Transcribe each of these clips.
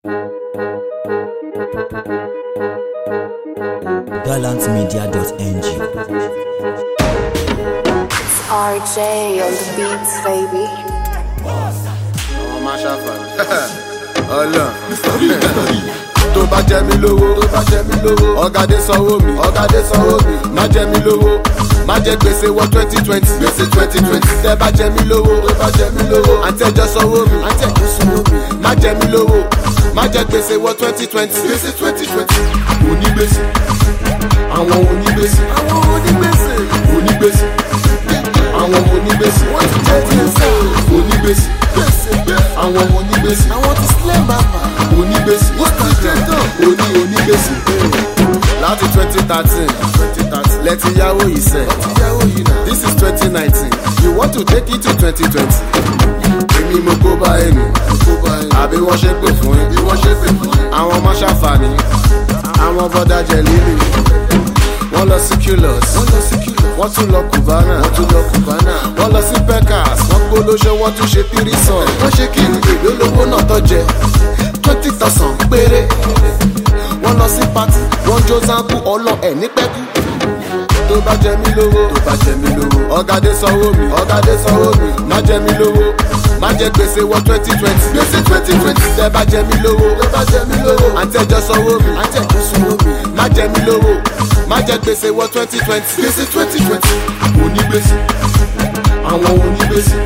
gallantmedia.ng. It's RJ on the beats, baby. àwọn máa ṣàfàní. ọlọ́n tó bá jẹ mí lówó tó bá jẹ mí lówó ọ̀gádé sanwó mi ọ̀gádé sanwó mi má jẹ mí lówó má jẹ gbèsè wọ twenty twenty gbèsè twenty twenty tẹ bá jẹ mí lówó tó bá jẹ mí lówó àǹtí ẹjọ sanwó mi àǹtí ẹjọ sanwó mi má jẹ mí lówó má jẹ gbèsè wọ twenty twenty gbèsè twenty twenty onígbèsè àwọn onígbèsè àwọn onígbèsè onígbèsè àwọn onígbèsè wọ́n ti jẹ́ ti ń sẹ́ onígbèsè àwọn onígbèsè àwọn ti sílẹ̀ màmá onígbèsè wọ́n ti jẹ́ tán oní onígbèsè láti twenty thirteen lẹ́tí yáwó yìí sẹ́ this is twenty nineteen you want to take it to twenty twenty èmi mo kó bá ẹnu àbí wọ́n ṣe pè fún yín àwọn ọmọ ṣàǹfààní àwọn bọ́dà jẹ lílì wọ́n lọ sí culus wọ́n tún lọ cubana wọ́n lọ sí pecas wọ́n gbólóṣe wọ́n tún ṣe tírísàn wọ́n ṣe kí ni èlò lówó náà tọ́jẹ́ twenty thousand péré wọ́n lọ sí pati wọ́n jó zanku ọlọ ẹ̀ ní pẹ́kú tó bá jẹ mí lówó tó bá jẹ mí lówó ọ̀gádé sanwó mi ọ̀gádé sanwó mi má jẹ mí lówó má jẹ gbèsè wọ twenty twenty gbèsè twenty twenty tẹ bá jẹ mí lówó tó bá jẹ mí lówó àǹtí ẹjọ sanwó mi àǹtí ẹjọ sanwó mi má jẹ mí lówó má jẹ gbèsè wọ twenty twenty gbèsè twenty twenty onígbèsè àwọn onígbèsè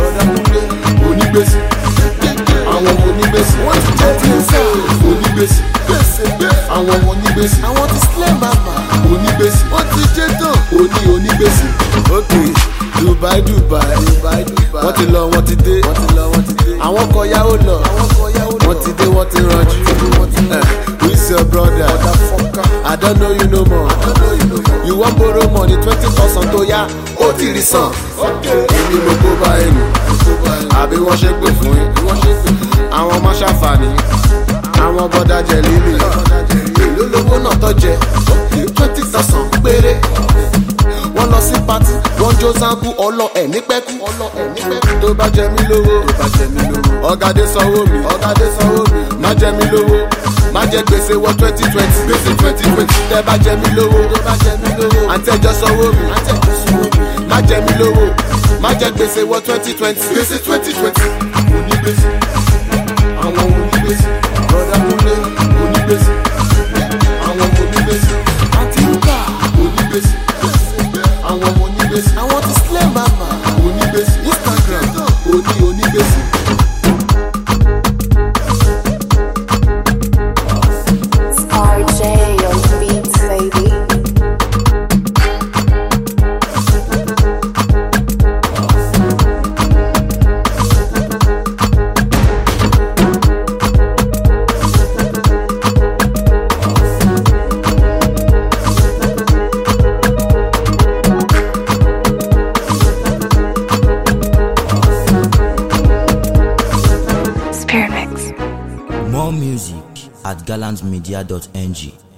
onígbèsè àwọn onígbèsè wọ́n ti jẹ́ ti ń sẹ́ onígbèsè àwọn onígbèsè àwọn ti sílẹ̀ màmá onígbèsè wọ́n ti jẹ́ tán oní onígbèsè. ok dubai dubai wọ́n ti lọ wọ́n ti dé àwọn kọ yáwó lọ wọ́n ti dé wọ́n ti ranjú who is your brother i don't know you no more you wan borrow money twenty thousand tó yá ó ti rí san èmi mo kó bá ẹnu àbí wọ́n ṣe pè fún yín àwọn ọmọ ṣàǹfààní àwọn bọ́dà jẹ lílì èló lówó náà tọ́jẹ́ twenty thousand péré wọ́n lọ sí pati wọ́n jó zanku ọlọ ẹ̀ ní pẹ́kú tó bá jẹ mí lówó ọ̀gádé sanwó mi ọ̀gádé sanwó mi má jẹ mí lówó má jẹ gbèsè wọ twenty twenty gbèsè twenty twenty tẹ bá jẹ mí lówó àǹtí ẹjọ sanwó mi má jẹ mí lówó má jẹ gbèsè wọ twenty twenty gbèsè twenty twenty onígbèsè àwọn onígbèsè brother kúnlé onígbèsè àwọn onígbèsè àti nǹka onígbèsè àwọn onígbèsè àwọn ti sílẹ̀ màmá onígbèsè instagram oní onígbèsè. It's RJ on the beats, baby. More music at gallantmedia.ng.